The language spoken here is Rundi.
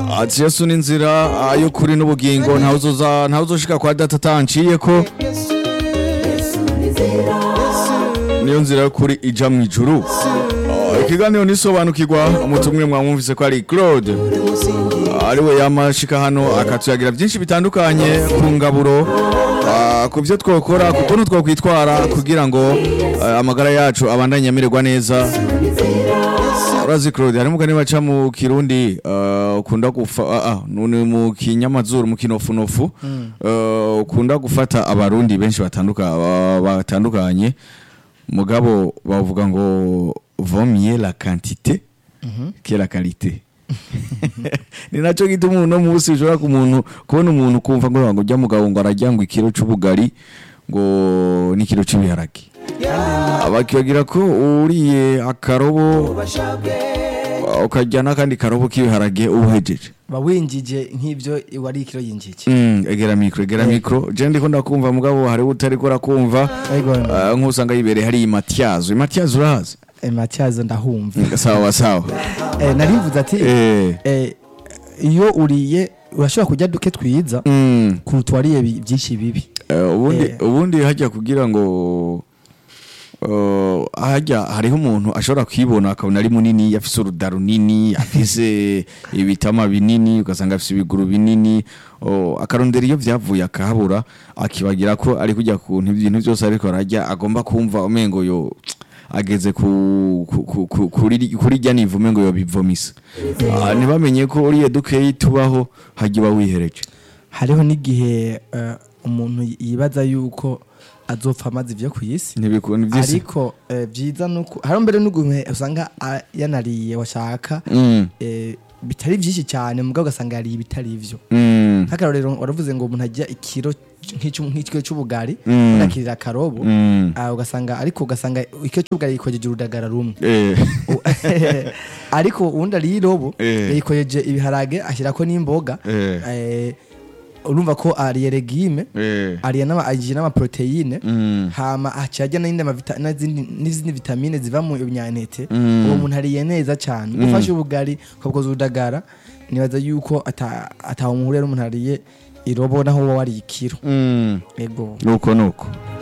ati yesu ni inzira ah, y'ukuri n'ubugingo ntawe uzoza ntawe uzoshika kwa data atanciyeko niyo nzira y'ukuri ija mu ijuru Ah, ikiganiro nisobanukirwa umutumwe mwamwumvise ko ari claude Ah, ariwe yamashika hano akatuyagira byinshi bitandukanye ku ngaburo ah, ku byo twokora ku kuntu twokwitwara kugira ngo ah, amagara yacu abandanye amererwa neza urazi claude hari umugani baca mu kirundi ah, ukunda gufa ah, ah, ni mu kinyamazuru mu kinofunofu ah, ukunda gufata abarundi benshi batanduka- ba- batandukanye mugabo bavuga ngo vomye la quantité que la qualité ni nacyo gituma uno munsi ushobora kumuntu kubona umuntu kumva ngo ngo ujya mugabo ngo arajya ngo ikiro c'ubugari ngo n'ikiro c'ibiharage bakibagira ko uriye akarobo uh, ukarya n'akandi karobo k'ibiharage ubuhejeje bawinjije nk'ibyo wari ikiro yinjije Mm, egera mikro egera mikro je ndiko ndakumva mugabo hari utariko urakumva Ego. uh, nk'usanga yibereye hari imatyazo imatyazo urazi Eh, matyazo ndahumva sawa sawa Eh, narivuze ati eh eh, iyo uriye urashobora kurya duke twiza mm. kuruta wariye bi- byinshi bibi Eh, ubundi Eh. ubundi hajya kugira ngo uh, hajya hariho umuntu ashobora kwibona akabona ari munini afise uruda runini afise ibitama binini ugasanga afise ibiguru binini oh, akarondera iyo vyavuye akahabura akibagira ko ari kujya ku bintu ibintu byose ariko arajya agomba kumva umengo yo ageze ku, ku, ku, ku, kuri kuri rya nivu umengo yo bivomisa Ah, ntibamenye ko uriye dukeyi tubaho hajya uba wihereje hariho n'igihe eh, umuntu yibaza yuko azopfa amaze ibyo ku isi ntibikunda iby'isi ariko eh, byiza nuko hari mbere n'uguntu usanga ah, yanariye washaka Mm, eh, bitari byinshi cyane mugabo ugasanga yariye ibitari ivyo mm. nk'akarorero waravuze ngo umuntu ajya ikiro nk'icyo- nk'ikiro cy'ubugari Mm. unakirira akarobo Mm. ah, ugasanga ariko ugasanga ikiro cy'ubugari yikojeje urudagara rumwe Eh, U- ariko uwundi ariye irobo Eh. yikojeje ibiharage ashyirako n'imboga Eh. Eh, urumva ko ariye regime eh, ariye n'ama- agiye n'amaproteine mm, hama aciye ajya n'indi amavita- n'izindi n'izindi vitamine ziva mu binyantete Mm. uwo muntu ariye neza cyane gufasha ubugari ukabukoza urudagara nibaza yuko ata- atawe umuhurira n'umuntu ariye irobo naho wowe wariye ikiro mm. ego nuko nuko